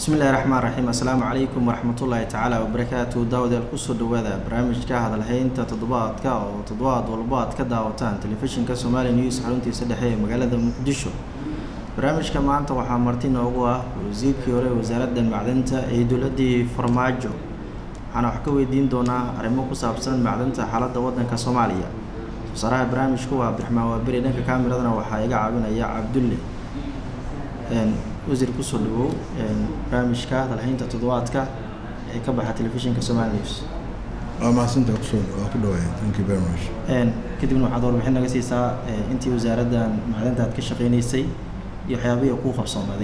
bismillahi raxmaan raxiim assalaamu calaykum waraxmatullaahi tacaala wabarakaatu daawadayaal kusoo dhawaada barnaamijka hadalhaynta toddobaadka oo toddobaad walbo aad ka daawataan telefishinka somali news xaruntiisa dhexe ee magaalada muqdisho barnaamijka maanta waxaa marti noogu ah wasiirkii hore wasaaradda macdanta ee dowladdii farmaajo waxaana wax ka weydiin doonaa arrimo ku saabsan macdanta xaaladda waddanka soomaaliya wasaaraha barnaamijku waa abdiraxmaan waaberi dhanka kaamiradana waxaa iga caawinaya cabdulle wasiir kusoo dhawow barnaamijka hadalhaynta toddobaadka ee ka baxa telefishinka somali news waa mahadsantaha kusoo waa ku dhawaaya thank you very much kadibna waxaad warbixin naga siisaa intii wasaaraddan macdanta aad ka shaqeynaysay iyo waxyaabihii kuu qabsoomaaday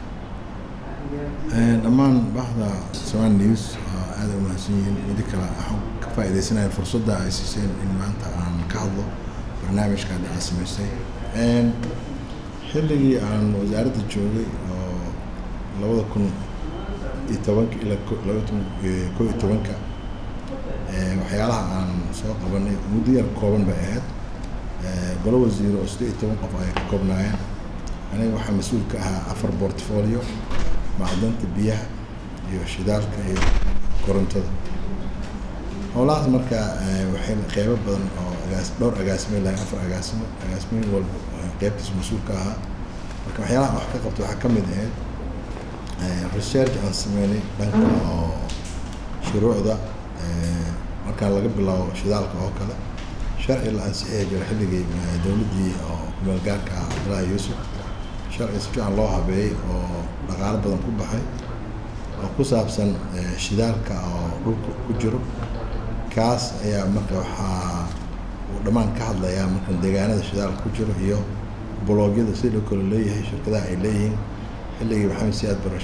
dhammaan baxda somali news waa aada u mahadsan yihiin midi kale waxaan ka faaidaysanaya fursadda ay siiseen in maanta aan ka hadlo barnaamijka hadda aad samaystay xilligii aan wasaaradda joogay oo labada kun iyo tobanka ilaa labada kun ko iyo tobanka waxyaalaha aan soo qabanay muddo yar kooban bay ahayd golo wasiiro oo siddeed iyo toban qof ay ka koobnaayeen aniga waxaa mas-uul ka ahaa afar portfolio macdanta biyaha iyo shidaalka iyo korontada howlahaas marka waxay qeybo badan oo agaas dhowr agaasime lahayn afar agaasimo agaasimiin walba qeybtiisa mas-uul ka ahaa marka waxyaalaha wax ka qabta waxaa ka mid ahayd research aan sameynay dhanka oo shuruucda markaa laga bilaabo shidaalka oo kale sharci la ansixiyay jira xilligii dowladdii oo kumeel gaarka ah cabdullaahi yuusuf sharci si fiican loo habeeyey oo dhaqaalo badan ku baxay oo ku saabsan shidaalka oo dhulka ku jiro kaas ayaa marka waxaa uu dhammaan ka hadlayaa marka deegaanada shidaalka ku jiro iyo bloogyada sida loo kale leeyahay shirkadaha ay leeyihiin xilligii maxamed siyaad bara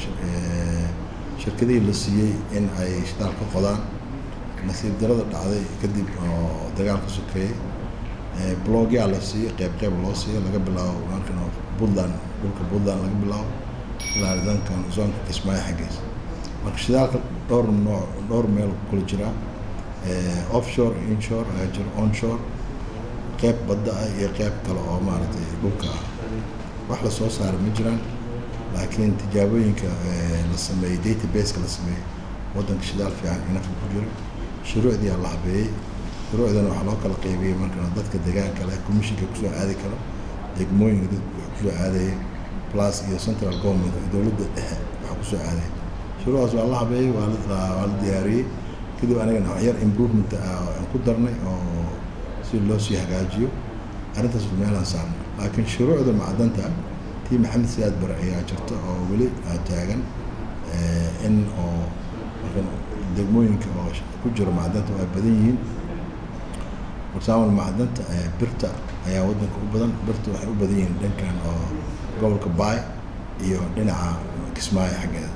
shirkadihii la siiyey in ay shidaal ka qodaan nasiib darada dhacday kadib oo dagaal ka sokeeyey blogyaa la siiyey qeyb qeyb loo siiyo laga bilaabo markan puntland dhulka puntland laga bilaabo ilaa dankan zoonka kismaayo xaggiisa marka shidaalka dhowr nooc dhowr meel kula jiraa offshore inshore ayaa jiro onshore qeyb badda ah iyo qeyb kale oo maaragtay dhulka ah wax lasoo saara ma jiraan laakiin tijaabooyinka la sameeyey databaseka la sameeyey waddanka shidaal fiican inafka ku jiro shuruucdii aa la habeeyey shuruucdana waxaa loo kala qeybiyey markana dadka deegaanka leh commissionka kusoo aadi karo degmooyinka dadka kusoo aadayay plus iyo central government dowladda dhexe waxa kusoo aadaya shuruucdaas waa la habeeyey waa waa la diyaariyey kadib anigana waxyar improvement aan ku darnay oo si loo sii hagaajiyo arrintaas meelaan saarnay laakiin shuruucda macdanta tii maxamed siyaad bare ayaa jirta oo weli taagan in oo markan degmooyinka oo ku jiro macdanta waa badan yihiin example macdanta birta ayaa waddanka u badan birta waxay u badan yihiin dhankan oo gobolka baay iyo dhinaca kismaayo xaggeeda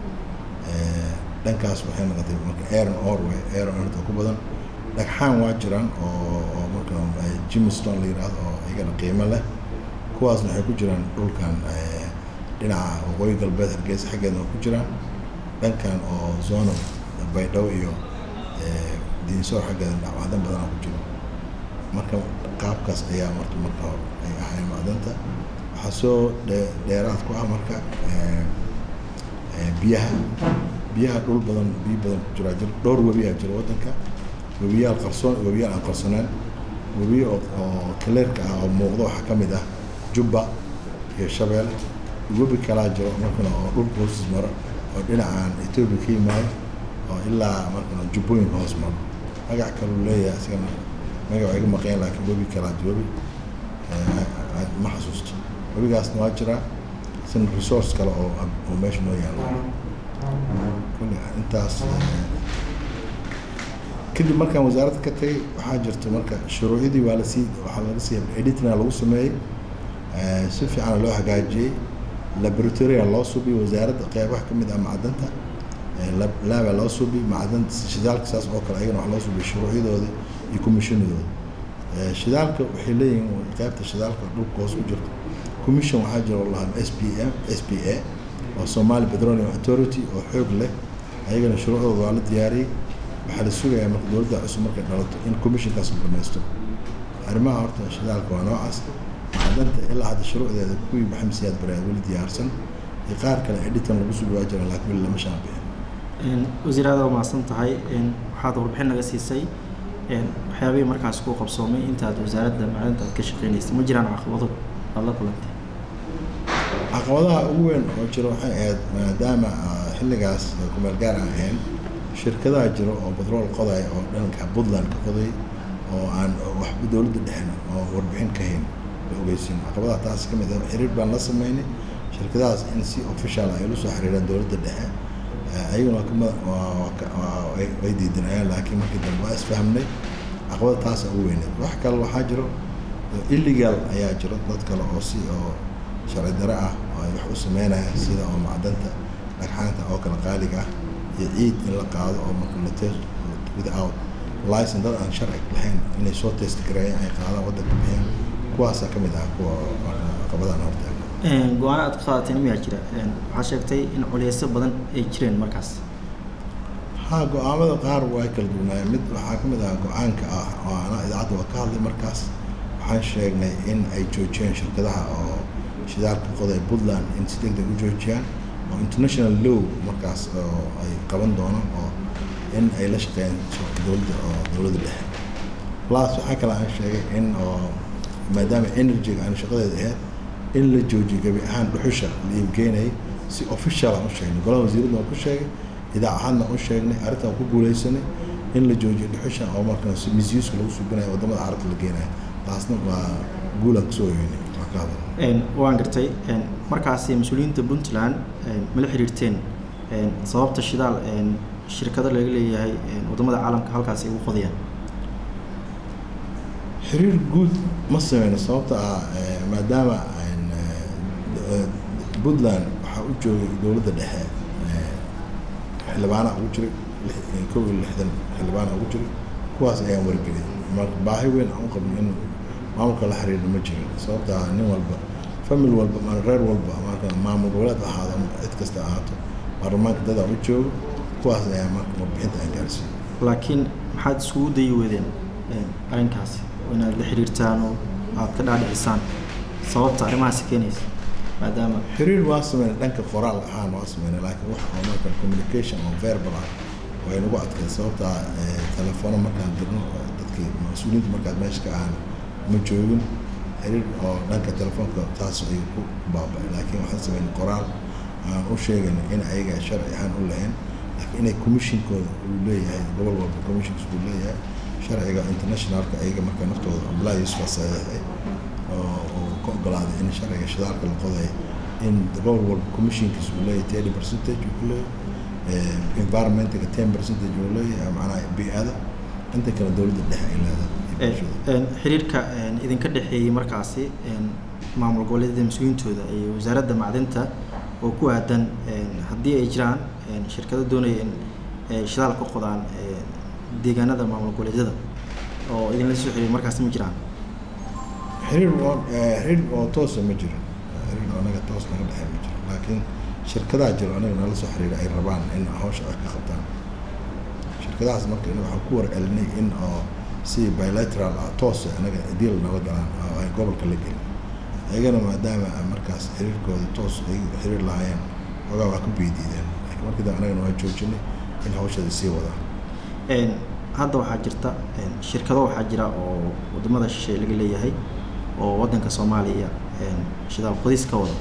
dhankaas waxay noqotay marka aron orway aron orta ku badan dhagxaan waa jiraan oo oo marka jimstone la yidhaahdo oo iyagana qiimo leh kuwaasna waxay ku jiraan dhulkan dhinaca waqooyi galbeed hargeysa xaggeedna waa ku jiraan dhankan oo zona baydhabo iyo diinsoor xaggeeda macdan badanaa ku jiro marka qaabkaas ayaa marta marka hore ay ahayn macdanta waxaa soo dheeraad ku ah marka biyaha biyaha dhul badan biyo badan ku jiraa jir dhowr webiyaa jira waddanka webiyaal qarsoon webiyaal aan qarsaneen webiyo oo kaleerka ah oo muuqda waxaa ka mid ah jubba iyo shabeel webi kalaa jiro markana oo dhulka hoostiis maro oo dhinacaan etoobiya ka yimaado oo ilaa markana jubbooyinka hoos maro magac kaluu leeyahay isigana magac iga maqeen laakiin webi kalaa jiro webi ma xasuusto webigaasna waa jiraa isna resource kale oo oo meesha noo yaalla kulli intaas kadib markaan wasaaradda ka tagay waxaa jirta marka shuruucdii waa lasii waxaa laga sii editina lagu sameeyey si fiicana loo hagaajiyey laboratoria loo subiyey wasaaradda qeybaha ka mid ah macdanta laaba loo subiyey macdanta shidaalka saas oo kale ayagana wax loo subiyey shuruucyadooda iyo commissionadooda shidaalka waxay leeyihiin qeybta shidaalka dhulka hoos ku jirto commission waxaa jira oo lahaa s p m s p a oo somali petroleum authority oo xoog leh ayagana shuruucdooda waa la diyaariyey waxaa la sugayaa marka dowladda cusub markay dhalato in commissionkaas la dhamaysto arrimaha horta shidaalka waa noocaas macdanta ilaa hadda shuruucdeeda kuwii maxamed siyaad bare weli diyaarsan iyo qaar kale editan lagu sugi waa jira laakiin weli lama shaabixin wasiir aad waa mahadsan tahay waxaad warbixin naga siisay waxyaabihii markaas ku qabsoomay intaad wasaaradda macdanta aad ka shaqeynaysay ma jiraan caqabado aad la kulantay caqabadaha ugu weyn oo jira waxay ahayd maadaama xilligaas kumeel gaar aan ahayn shirkadaha jiro oo batrool qodaya oo dhanka puntland ka qoday oo aan waxba dowladda dhexna oo warbixin ka hayn la ogeysin caqabadaha taas ka mid ah xiriir baan la sameynay shirkadahaas in si official ay ula soo xiriiraan dowladda dhexe ayaguna kama way diidanayaan laakiin markii dambe waa isfahmnay caqabada taasa ugu weyneed wax kale waxaa jiro illegal ayaa jiro dad kale oo si oo sharci dare ah oo ay wax u sameynayaan sida oo macdanta dhagxaanta oo kale qaaliga ah iyo ciid in la qaado oo marka la test without license dad aan sharci lahayn inay soo test gareeyaan ay qaadaan waddanka bixiyaan kuwaasaa ka mid ah kuwa caqabadaan hortaaga go-aano aad ka qaadateen miyaa jira waxaa sheegtay in culeysyo badan ay jireen markaas ha go-aamada qaar waa kala duwanaayeen mid waxaa ka mid ah go-aanka ah oo ana idaacadda waa ka hadlay markaas waxaan sheegnay in ay joojiyeen shirkadaha oo shidaalka qoday puntland in si deg deg u joojiyaan oo international law markaas oo ay qaban doonaan oo in ay la shaqeeyaan dowladda oo dowladda dhexe plus waxaa kale aan sheegay in oo maadaama energy-ga aan shaqadeeda ahayd in la joojiyo gebi ahaan dhuxusha la iibgeynayay si official aan u sheegnay golaha wasiiradda waan ku sheegay idaacahaadna u sheegnay arrintan ku guuleysanay in la joojiyo dhuxusha oo markaas misuuska lagu subinayo wadamada carabta la geenayo taasna waa guulaan kusoo yeynay waa ka hadal waan gartay markaasi mas-uuliyiinta puntland mala xiriirteen sababta shidaal shirkado laga leeyahay wadamada caalamka halkaas ay ugu qodayaan xiriir guud ma sameyno sababta ah maadaama puntland waxaa u joogay dowladda dhexe xildhibaana ugu jiray kow iyo lixdan xildhibaana ugu jiray kuwaas ayaan wargeliyay marka baahi weyn aan u qabno in maamulka la xiriirna ma jirin sababta ah nin walba famil walba ma reer walba marka maamul goboleed ahaado ama cid kasta ahaato baarlamaanka dadaa u joogo kuwaas ayaa marka warbixinta aan gaarsiiyey laakiin maxaad iskugu dayi weedeen arrinkaasi inaad la xiriirtaan oo aad ka dhaadhicisaan sababta arrimahaasi keenaysa maadaama xiriir waa sameynay dhanka qoraal ahaan waa sameynay laakiin wax oo marka communication oo verbal ah way nagu adkay sababta telefono markaan dirno dadkii mas-uuliyiinta markaad meesha ka ahaan ma joogin xiriir oo dhanka telefoonka taas ay ku baaba-ay laakiin waxaan sameynay qoraal aan u sheegayna in ayaga sharci ahaan u lahayn laakiin inay commissionkooda uu leeyahay gobol walba commissions uu leeyahay sharciga internationalka ayaga marka naftooda abdullahi yusuf saxiixay oo uu ka ogolaaday in sharciga shidaalka la qoday in gobol walba commissionkiis uu leeyahay thirty percentage uu ku leeyahay environmentiga ten percentage uu leeyahay macnaha bi-ada inta kale dowladda dhexe ay leedahay xiriirka idinka dhexeeyey markaasi maamul goboleedyada mas-uuliyiintooda iyo wasaaradda macdinta oo ku aadan haddii ay jiraan shirkado doonaya in shidaal ka qodaan deegaanada maamul goboleedyada oo idinla soo xiriir markaasi ma jiraan xiriir oo xiriir oo toosa ma jirin xiriir oo anaga toos naga dhexeey ma jiro laakiin shirkadaha jiro anaga nala soo xiriira ay rabaan in hawsha ay ka qabtaan shirkadahaas marka waxaan ku war celinay in oo si bilateral ah toosa anaga deal nala galaan oo ay gobolka la gelin ayagana maadaama markaas xiriirkooda toos ay xiriir lahaayeen ogaa waa ku beydiideen laakiin markii dambe anagana waa joojinay in hawshada sii wadaan hadda waxaa jirta shirkado waxaa jira oo wadamada shisheeye laga leeyahay oo wadanka soomaaliya shidaal qodis ka wada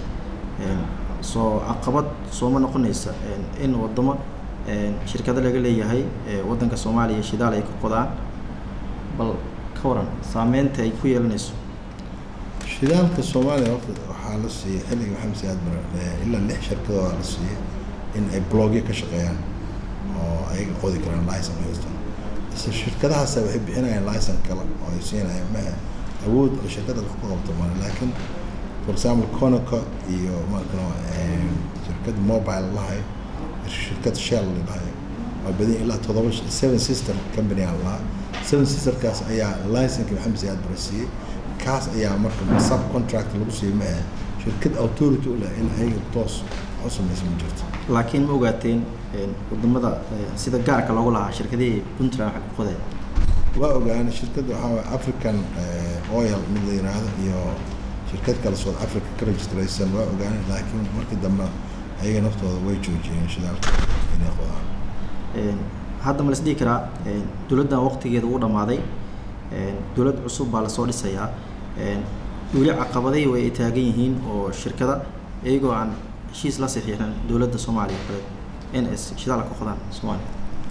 soo caqabad sooma noqonaysa in wadamo shirkado laga leeyahay wadanka soomaaliya shidaal ay ka qodaan bal ka waran saameynta ay ku yeelanayso shidaalka soomaaliya horta waxaa la siiyey xilliga maxamed siyaad bare ilaa lix shirkadooda la siiyey in ay blogyo ka shaqeeyaan oo ay qodi karaan licen haystaan isla shirkadahaas waxay bixinayaan licen kale oo ay siinayaan ma awood oo shirkada wax ku qabto male laakiin for example conoco iyo marka shirkad mobile lahay shirkad shell lahay waa badan ilaa todoba seven sister company aan lahaa seven sisterkaas ayaa licenka maxamed siyaad bare siiyey kaas ayaa marka sub contract lagu siiyey ma ah shirkad authority u leh in ayaga toos wax u samaysa ma jirto laakiin ma ogaateen wadamada sida gaarka loogu lahaa shirkadihii puntland waxa ku qoday waa ogaanay shirkadda waxaa waye african oil mid la yiraahdo iyo shirkad kale south africa ka registraysan waa ogaanay laakiin markii dambe ayaga naftooda way joojiyeen shidaalka inay qodaan Een, hadda ma la isdhihi karaa een, dowladdan waqtigeeda uu dhammaaday een, dowlad cusub baa lasoo dhisayaa een, weli caqabadihii way taagan yihiin oo shirkada iyagoo aan heshiis la saxiixin dowladda soomaaliya kale in ay shidaalka ka qodaan soomaaliya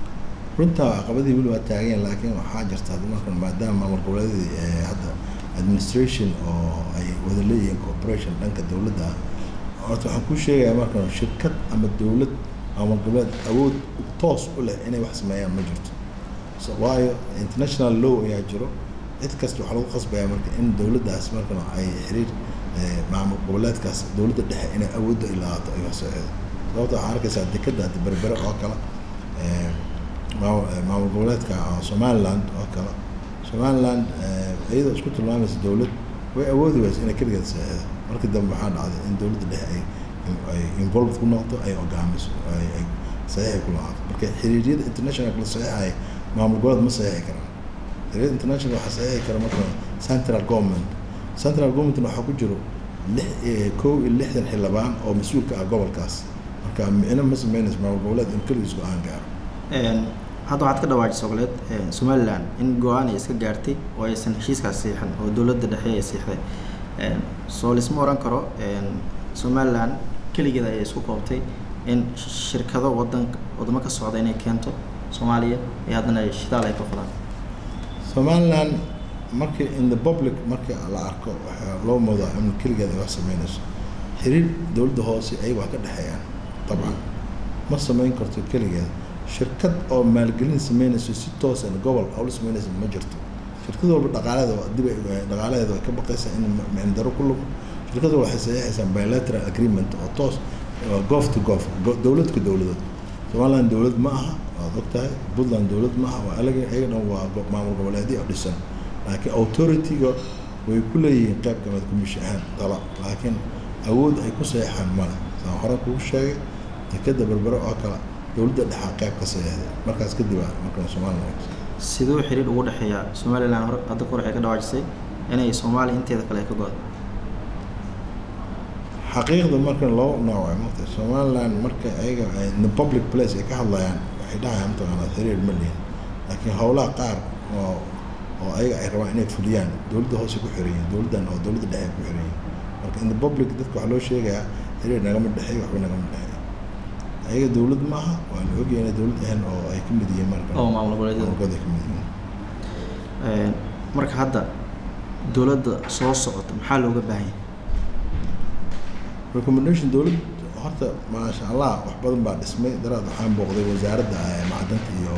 runta caqabadii weli waa taageen laakiin waxaa jirta hadda markan maadaama maamul goboleedii ee hadda administration oo ay wada leeyihiin cooperation dhanka dowladda ah horta waxaan kuu sheegayaa markan shirkad ama dowlad maamul goboleed awood toos u leh inay wax sameeyaan ma jirto so waayo international law ayaa jiro cid kasta waxaa lagu qasbayaa marka in dowladdaas markan ay xiriir eh, maamul goboleedkaas dowladda dhexe inay awoodda ilaato ay wax socdo sababta waxaa arkaysaa dekadda hadda berbere oo kale eh, maamul eh, maamul goboleedka ah, somaliland oo kale somaliland eh, iyadoo isku tilmaamaysa dowlad way awoodi waysa inay keligeed saxeexdo markii dambe waxaa dhacday in dowladda dhexe ay ay involved ku noqoto ay hogaamiso ay ay saxiixi ku lahaato marka xiriiryada international la saxiixaya maamul goboleed ma saxiixi karaan xiriiryada international waxaa saxiixi kara marka central government central governmentna waxaa ku jiro lix eh, kow iyo lixdan xildhibaan oo mas-uulka ah gobolkaas marka micno ma sameynayso maamul goboleed in keligiis go-aan gaaro Een, hadda waxaad ka dhawaajisay ogoleed een, somaliland in go-aan ay iska gaartay oo aysan heshiiskaas saxiixin oo dowladda dhexe ay saxiixday Een, soo lisma oran karo een, somaliland keligeeda ayay isku koobtay in shirkado wadan wadamo ka socda inay keento soomaaliya iyo haddana ay shidaal ay ka qodaan somaliland markii in the public markii la arko waxaa loo moodaa in keligeed ay wax sameynayso xiriir dowladda hoose ay wax ka dhexeeyaan dabcan ma sameyn karto keligeed shirkad oo maalgelin sameynayso si toosan gobol awla sameynaysa ma jirto shirkad walba dhaqaaleeda waa- dib ay- dhaqaalaheeda way ka baqaysaa in micndaro ku lumo shirkad walba waxay saxiixaysaa bilateral agreement oo toos oo goof to goof go- dowlad ku dowladood somaliland dowlad ma aha waad ogtahay puntland dowlad ma aha waa alaga iyaga dhan waa go- maamul goboleedyo oo dhisan laakiin authority-ga way ku leeyihiin qayb kamid kumish ahaan dala laakiin awood ay ku saxeexaan male saan hore kugu sheegay dekeda berbere oo kale dowladda dhexaa qayb ka saxeexday markaas kadib aa markan somaliland siduu xiriir ugu dhexeeya somaliland hore hadda kor waxay ka dhawaajisay inay soomaaliya inteeda kale ay ka go-do xaqiiqda markan loo nooc ay mugtahay somaliland marka ayaga ay in the public place ay ka hadlayaan waxay dhahayaan mataqaanaa xiriir ma lihin laakiin howlaha qaar oo oo ayaga ay rabaan inay fuliyaan dowladda hoose ku xiran yihiin dowladdan oo dowladda dhexe ku xiran yihiin marka in the public dadka waxaa loo sheegayaa xiriir nagama dhexeeyo waxba nagama dhexeeyo ayaga dowlad ma aha waa la ogyahay inay dowlad ahayn oo ay ka mid yihiin marka oo maamul goboleedyada maamulkooda ay ka mid yihiin Een, marka hadda dowladda soo socota maxaa looga baahan yahay recommendation dowlad horta maasha allah wax badan baa dhismay daraad waxaan booqday wasaaradda eh, macdanta iyo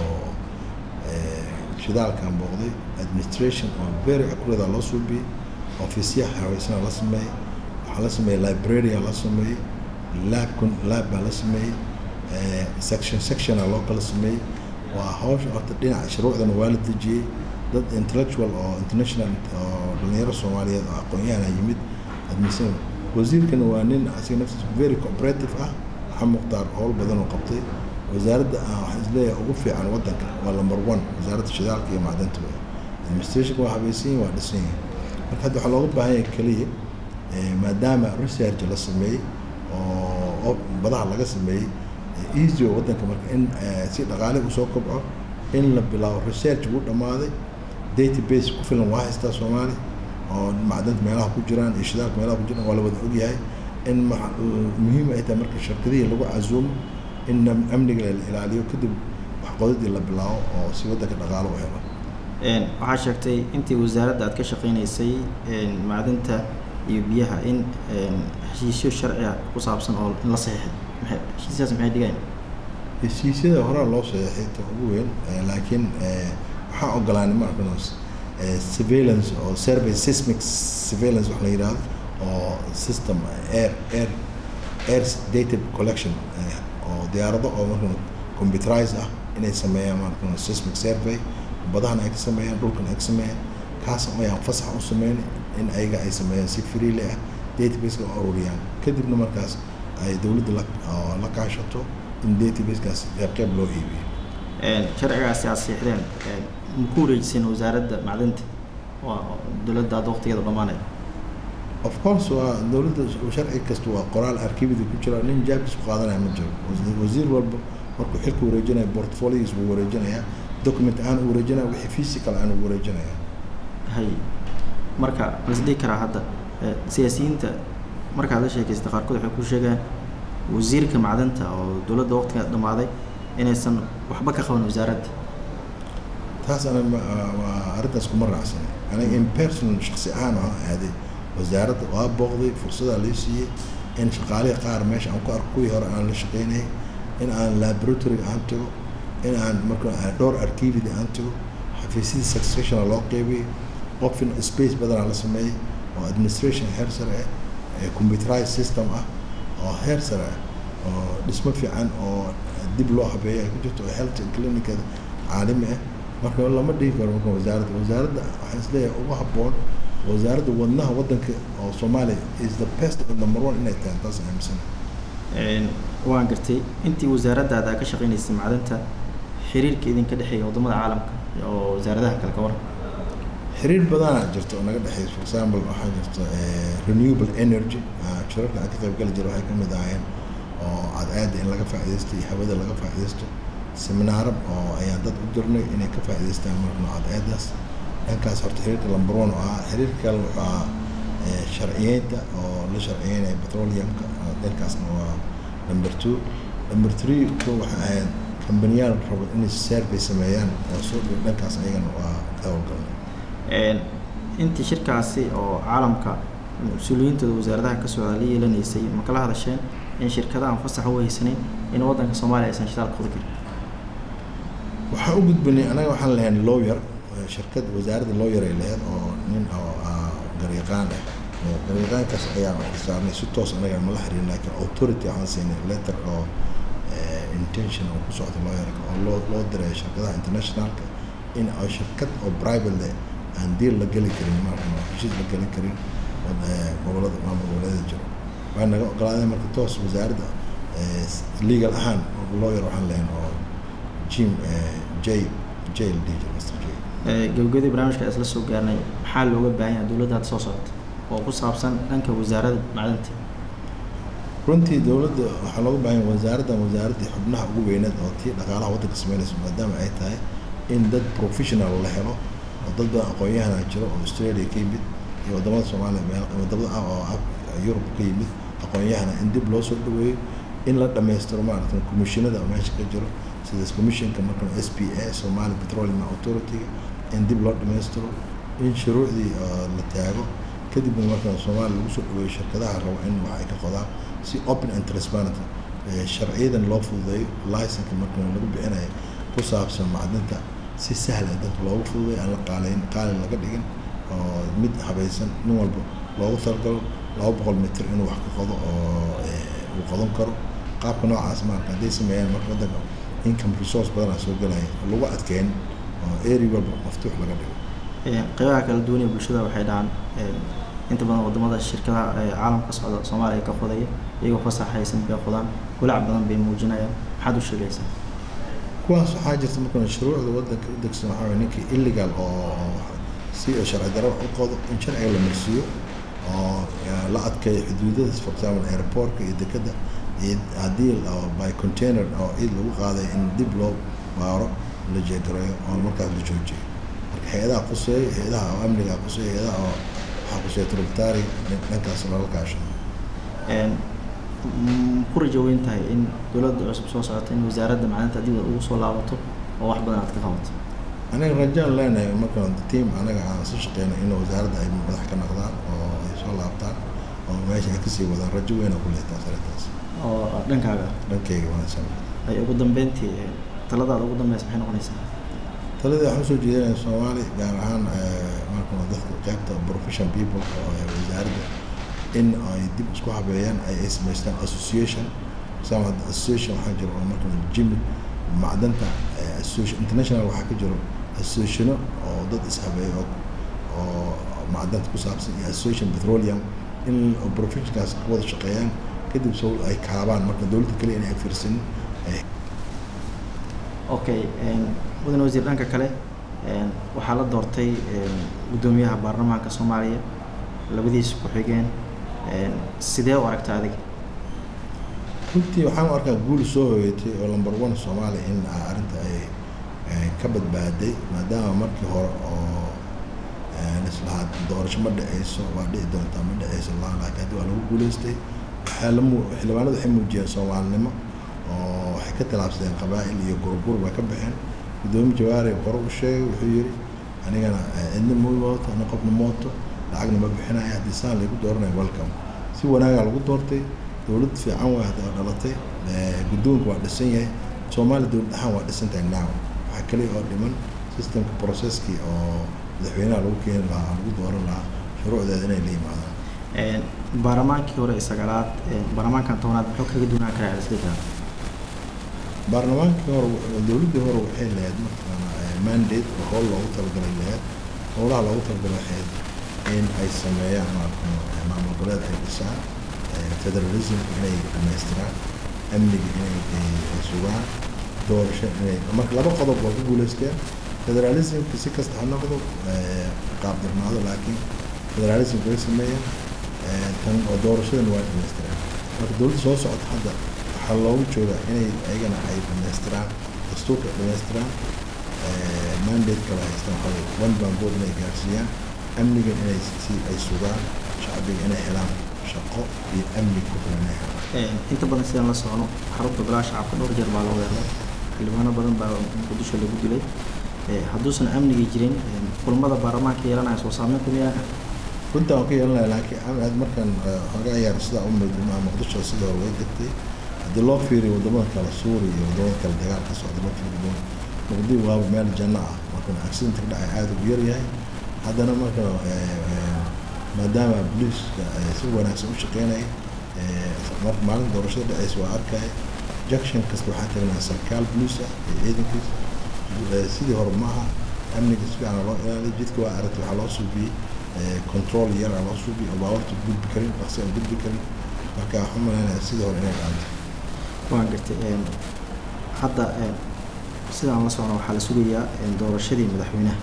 eh, shidaalkaan booqday administration oo very accurate loo suubiyey ofisyaha haweysana la sameeyey waxaa la sameeyey librarya la sameeyey lab kun- lab baa la sameeyey eh, section sectiona loo kala sameeyey waa hawsha horta dhinaca shuruucdana waa la dejiyey dad intellectual oo international oo dhalinyaro soomaaliyeed oo aqoon-yahana yimid admission wasiirkana waa nin asiga naftiisa very cooperative ah waxaa muqtaar howl badan oo qabtay wasaaradda ah waxaan isleeyahay ugu fiican waddanka waa number one wasaaradda shidaalka iyo macdanta wey administrationka waa habaysan yihin waa dhisan yihin marka hadda waxaa looga baahan yahay keliya eh, maadaama research la sameeyey oo oo badaha laga sameeyey eh, easy oo waddanka marka in eh, si dhaqaale usoo kobco in la bilaabo research wuu dhammaaday database ku filan waa haystaa soomaali oo macdanta meelaha ku jiraan iyo shidaalka meelaha ku jiraan waa la wada ogyahay in ma- muhiim ay tahay marka shirkadihii lagu casuumo in am- amniga la ilaaliyo kadib waxqodadii la bilaabo oo si waddanka dhaqaalo u helo Een, waxaa sheegtay intii wasaaradda aad ka shaqeynaysay een, macdanta iyo biyaha in een, heshiisyo sharci ah ku saabsan oo in la saxiixay maxay heshiisyadaas maxay dhigayaan heshiisyada horaa loo saxeexay ta ugu weyn eh, laakiin eh, waxaan ogolaanay ma arkano eh, surveillance oo survey seismic surveillance wax la yidhaahdo oo system air air air data collection eh, oo diyaarado oo markan computerized ah inay sameeyaan markan seismic survey badahana ay ka sameeyaan dhulkan ay ka sameeyaan kaas ayaan fasax u sameyn in ayaga ay sameeyaan si freely ah database u ururiyaan kadibna markaas ay dowladda la oo la kaashato in databasekaas qeyb qeyb loo iibiyo Een, sharcigaasi aad saxiixdeen een, ma ku wareejiseen wasaaradda macdanta waa dowladda hadda waqtigeeda dhamaanaya of course waa dowladda sharci kasta waa qoraal arkibida ku jira nin jaabkiis ku qaadanaya ma jiro wasiir walba markuu xilka wareejinaya portfolios buu wareejinayaa document aan u wareejinaya wixii physical aan u wareejinaya hay marka las dhihi karaa hadda siyaasiyiinta markaad la sheekaysta qaarkood waxay ku sheegaan wasiirka macdanta oo dowladda waqtiga dhammaaday inaysan waxba ka qaban wasaaradda taas ana waa arrintaas kuma raacsanay aniga in personal shaksi ahaan aan aaday wasaaradda waa booqday fursadaa lay siiyey in shaqaalihii qaar meesha aan ku arko kuwii hore aan la shaqeynayay in aan laboratory aan tago in aan marka dhowr archividi aan tago xafiisyadii successiona loo qeybiyey qofin space badanaa la sameeyey oo administration heer sare ah ee computerized system ah oo heer sare ah oo dhismo fiican oo dib loo habeeyo ay ku jirto oo health clinicada caalami ah marka lama dhihi karo marka wasaaradda wasaaradda waxaan isleeyahay ugu habboon wasaaradda wadnaha waddanka oo soomaaliya is the best of number one inay tahay taas aaminsan waan gartay intii wasaaraddaada ka shaqeynaysay macdanta xiriirka idinka dhexeeya waddamada caalamka oo wasaaradaha kale ka waran xiriir badanaa jirta oo naga dhexeeya for example waxaa jirta renewable energy shirarka aan ka qayb gali jira waxay ka mid ahaayeen oo cadceedda in laga faa'iidaysto iyo hawada laga faa'iidaysto seminaaro oo ayaan dad u dirnay inay ka faa'iidaystaan markano cadceeddaas dhankaas horta xiriirka number one oo ahaa xiriirka kale wuxuu ahaa sharciyeynta oo la sharciyeynaya petroleumka dhankaasna waa number two number three ko waxay ahayd kambaniyaal rabo inay survey sameeyaan oo soo dhow dhankaas ayagana waa ka howlgalnay intii shirkaasi oo caalamka mas-uuliyiintooda wasaaradaha ka socda la yeelanaysay ma kala hadasheen in shirkada aan fasax u haysanin in waddanka soomaaliya aysan shidaal qodi karin waxaan u gudbinay anaga waxaan lahayn lawyer shirkad wasaaradda lawyer ay lahayd oo nin oo garyaqaan ah oo garyaqaankaas ayaan saarnay si toos anaga mala xiriirin laakiin authority waxaan siinay letter oo intention oo ku socda lawyerka oo loo loo diray shirkadaha internationalka in ay shirkad oo private aan deal la geli karin maarkan heshiis la geli karin gobolada maamul goboleeda jiro waa naga ogolaadeen marka toos wasaaradda legal ahaan lawyer waxaan lahayn oo jim j j la dhihi jiro mr j gabagabadii barnaamijka isla soo gaarnay maxaa looga baahan yahay dowladda hadda soo socota oo ku saabsan dhanka wasaaradda macdanta runtii dowladda waxaa looga baahan yahay wasaaraddan wasaaraddii xubnaha ugu weyneed oo tii dhaqaalaha waddanka sameynaysa maadaama ay tahay in dad professional la helo oo dad badan aqoon-yahana jiro oo australia ka yimid iyo waddamada soomaaliya meel wadamada ah oo yurub ka yimid aqoon-yahana in dib loo soo dhaweeyo in la dhammaystiro maaragta commissionada oo meesha ka jiro sida commissionka markan s p a somali petroleum authority-ga in dib loo dhammaystiro in shuruucdii la taago kadibna markan soomaaliya lagu soo dhaweeyo shirkadaha rabo in wax ay ka qodaan si open and transparent sharciyadan loo fududeeyo licenka markan lagu bixinayo ku saabsan macdinta si sahla dadka loogu fududeeyo aan la qaalayn qaalin laga dhigin oo mid habaysan nin walba loogu talagalo laba boqol mitir inuu wax ka qodo oo uu qodan karo qaabka noocaas marka hadday sameeyaan marka waddanka income resource badanaa soo gelaya lagu adkeyn oo area walba maftuux laga dhigo qeybaha kala duwan ee bulshada waxay dhahaan inta badan wadamada shirkadaha caalamka socda soomaaliya ka qodaya iyagoo fasax haysan bay qodaan walaac badan bay muujinayaan maxaad u sheegaysaa kuwaas waxaa jirta markan shuruucda waddanka u degsan waxaa waye ninkii illegal oo si sharci darro u qodo in sharciga la marsiiyo oo la adkeeyo xuduudadaas for example airportka iyo dekadda iyo haddii by container oo ciid lagu qaaday in dib loo baaro la jeegareeyo oo markaas la joojiyo marka hay-adaha quseeyo hay-adaha oo amniga quseeyo hay-adaha oo waxaa quseeya tributary dhankaas lala kaashado ku rajo weyn tahay in dowladda cusub soo socota in wasaaradda macdanta dib ugu soo laabato oo wax badan aad ka qabato aniga rajaan leenahay markaan team anaga aan soo shaqeyna in wasaaradda ay madax ka noqdaan oo ay soo laabtaan oo meesha ay kasii wadaan rajo weyna ku leetaas arrintaas oo dhankaaga dhankeyga wanaagsan ay ugu dambeyntii taladaada ugu dambeysa maxay noqonaysaa taladii waxaan usoo jeedinaya soomaali gaar ahaan markan dadka qaybta profession people oo wasaaradda in ay dib isku habeeyaan ay ay samaystaan association sama association waxaa jiro oo markan jimi macdanta association international waxaa ka jiro associationo oo dad ishabeeyo oo oo macdanta ku saabsan iyo association petroleum in professionkaas ka wada shaqeeyaan kadib so ay kaabaan marka dowladda kaliya in ay fiirsanin okay mudan wasiir dhanka kale waxaa la doortay guddoomiyaha baarlamaanka soomaaliya labadiisa ku-xigeen sidee u aragta adiga runtii waxaan u arkaa guul soo hoyatay oo number one soomaaliya in arrinta ay ka badbaaday maadaama markii hore oo islahaa doorasho ma dhaceyso waa dhici doontaa ma dhaceyso la laakiin haddi waa lagu guuleystay waxaa la mu xildhibaanadu waxay muujiyeen soomaalinimo oo waxay ka tilaabsadeen qabaa'il iyo gurgur bay ka baxeen guddoomiye jawaari hore u sheegay wuxuu yidhi anigana cidna ma mooto ana qofna mooto lacagna ma bixinaya haddii saan laygu dooranayo welcome si wanaagaa lagu doortay dowlad fiican waa dhalatay guddoonka waa dhisan yahay soomaaliya dowlad ahaan waa dhisan tahay now waxaa kaliya oo dhiman systemka processkii oo madaxweynaha lagu keeni lahaa lagu dooran lahaa shuruucdeeda inay la yimaadaan baarlamaankii hore sagaalaad baarlamaankan tobnaad muxuu kaga duwanaan karaa isdika baarlamaankii hore dowladdii hore waxay lahayd markaana mandate oo howl loogu talagalay lahayd howlaha loogu talagalay waxayd in ay sameeyaan maarka maamul goboleed ay dhisaan federalismka inay dhamaystiraan amniga inay sugaan doorasho inay marka laba qodob waa ku guuleysteen federalismka si kasta ha noqdo qaabdarnaado laakiin federalismka way sameeyeen tan oo doorashadan waa dhamaystiraan marka dowladda soo socota hadda waxaa loogu joogaa inay ayagana ay dhamaystiraan dastuurka dhamaystiraan mandate kala haystaan waxaa one bambood inay gaarsiiyaan amniga inay si ay sugaan shacbiga inay helaan shaqo iyo amni ku filan inay helaan inta badan sidaan la socno xarunta golaha shacabka dhowr jeer baa loo weeraray xildhibaano badan baa muqdisho lagu dilay hadduusan amniga jirin kulmada baarlamaanka yeelanaya soo saameyn ku miyaa runtaa waan ka yeelanaya laakiin aad markaan hogaa yaar sidaa u midmaa muqdisho sidii hore way degtay haddii loo fiiriyo wadamada kale suuriya iyo wadamada kale dagaal ka socda loo fiiriyo muqdisho waaba meel janno ah markan accident ka dhacay aada ugu yaryahay haddana marka maadaama booliiska si wanaagsan u shaqeynaya marka maalin doorashada dhaceysa waa arkaya junction kasta waxaa tagnaa sarkaal boliis ah iyo ciidankiisa sidii hore maaha amniga si fiican loo ilaaliy jidka waa aragtay waxaa loo suubiyey control yara loo suubiyey oo baawarta gudbi karin dhaqsi aan gudbi karin marka waxaan malaynaya sidii hore inay dhaantay waan gartay hadda sidaan la socno waxaa la sugayaa doorashadii madaxweynaha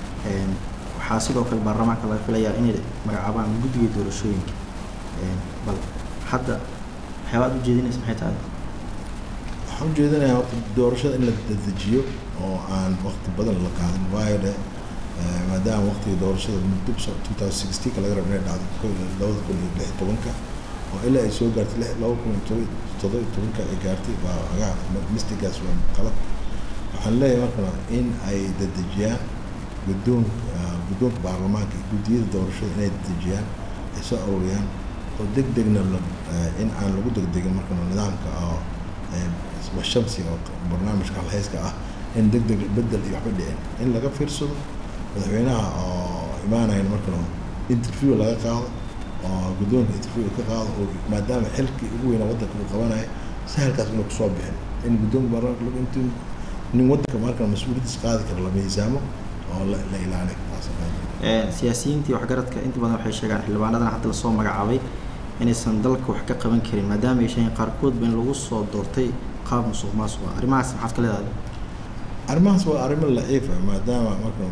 waxaa sidoo kale baarlamaanka laga filayaa inay magacaabaan guddiga doorashooyinka bal hadda waxyaabaad ujeedinaysa maxay tahay waxaan ujeedinayaa horta doorashada in la dedejiyo oo aan waqti badan la qaadin waayo dhe maadaama waqtiga doorashada muddo two thousand sixteenka laga rabo inay dhacdo labada kun iyo lix iyo tobanka oo ilaa ay soo gaartay lix laba kun iyo toban toddoba iyo tobanka ay gaartay waa agaa mistigaas waa qalad waxaan leeyahay markana in ay dedejiyaan guddoonka guddoonka baarlamaanka iyo guddiyada doorashada inay dedejiyaan ay soo aruuriyaan oo deg degna la in aan lagu degdegin markana nidaamka oo washamsi oo barnaamijka halhayska ah in deg deg bedel iyo waxba dhicin in laga fiirsado madaxweynaha oo imaanayan markana interview laga qaado oo guddoonka interview ka qaado oo maadaama xilkii ugu weynaa waddanka uu qabanayo sahalkaas inuu kusoo bixin in guddoonka baarlamaanka lagu inti nin waddanka markana mas-uuliyaddiis qaadi kara la miisaamo oo la la ilaaliyo siyaasiyiintii waxgaradka inta badan waxay sheegaan xildhibaanadan hadda lasoo magacaabay inaysan dalka wax ka qaban karin maadaama ay sheegeen qaarkoodba in lagu soo doortay qaab musuq maasuq ah arrimahaas maxaad ka leedahay arrimahaas waa arrimo la-iifa maadaama marka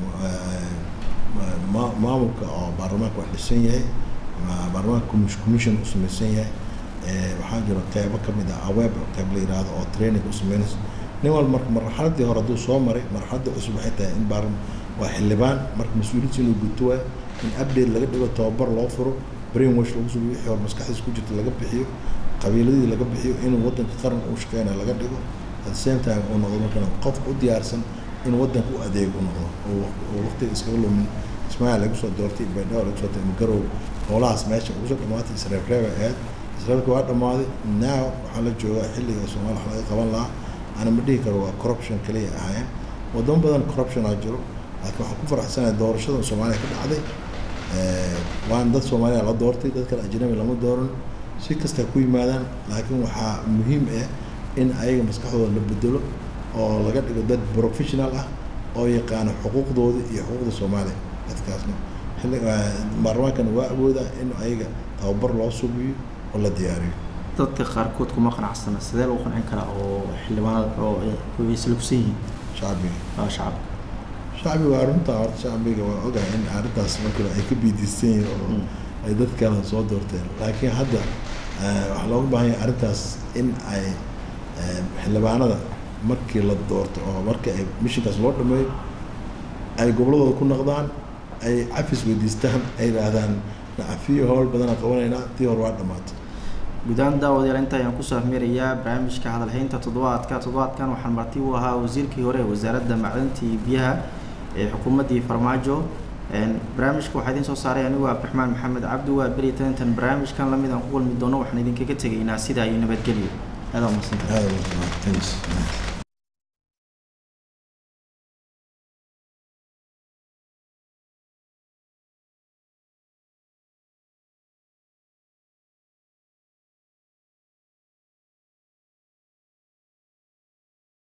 maamulka oo baarlamaanka wax dhisan yahay baarlamaanka commission u samaysan yahay waxaa jira qeybo kamid ah aweeb qeyb la yihahdo oo training u sameynayso nin walba marka marxaladii hore hadduu soo maray marxaladii cusub waxay tahay in baar waa xildhibaan marka mas-uuliyaddiisa inuu guto waa in update laga dhigo tababar loo furo brain wash lagu sugo wixii hore maskaxdiisa ku jirta laga bixiyo qabiiladii laga bixiyo inuu waddanka qaran u shaqeynaya laga dhigo at the same time uu noqdo markana qof u diyaarsan in waddanka u adeeg u noqdo oo waqtiga iskaga lumin ismaaciil lagu soo doortay baydhabo lagu soo doortay garow howlahaas meesha ugu soo dhamaatay isreebreeba ahayd isreebka waa dhammaaday now waxaa la joogaa xilliga soomaaliya wax laga qaban lahaa ana ma dhihi karo waa corruption kaliya ahaayeen wadamo badan corruption aa jiro laakiin waxaan ku faraxsanahay doorashada soomaaliya ka dhacday waan dad soomaaliya la doortay dad kale ajnabi lama dooran si kasta ku yimaadaan laakiin waxaa muhiim ah in ayaga maskaxdooda la bedelo oo laga dhigo dad professional ah oo yaqaano xuquuqdooda iyo xuquuqda soomaaliya dadkaasna xilli baarlamaankana waa awoodaa in ayaga tababar loo subiyo oo la diyaariyo dadka qaarkood kuma qanacsana sidee lagu qancin karaa oo xildhibaanada oo isla kusan yihiin shacbiga waa shacabka shacbiga waa runtaa horta shacbiga waa ogahay in arrintaas markale ay ka biidiysan yihiin oo ay dad kale soo doorteen laakiin hadda waxaa looga baahan yahay arrintaas in ay xildhibaanada markii la doorto oo markii ay mishinkaas loo dhameeyo ay goboladooda ku noqdaan ay cafis weydiistaan ay yidhaahdaan nacafiyo howl badanaa qabanaynaa tii hore waa dhamaatay guudaan daawadayaal inta ayaan kusoo afmeerayaa barnaamijka hadalhaynta toddobaadka toddobaadkan waxaan marti u ahaa wasiirkii hore ee wasaaradda macdanta iyo biyaha ee xukuumaddii farmaajo barnaamijka waxaa idiin soo saaray anigu abdiraxmaan maxamed cabdi waa beri tantan barnaamijkan lamid aan ku kulmi doono waxaan idinkaga tegaynaa sidaa iyo nabadgelyo aada umadsanta aada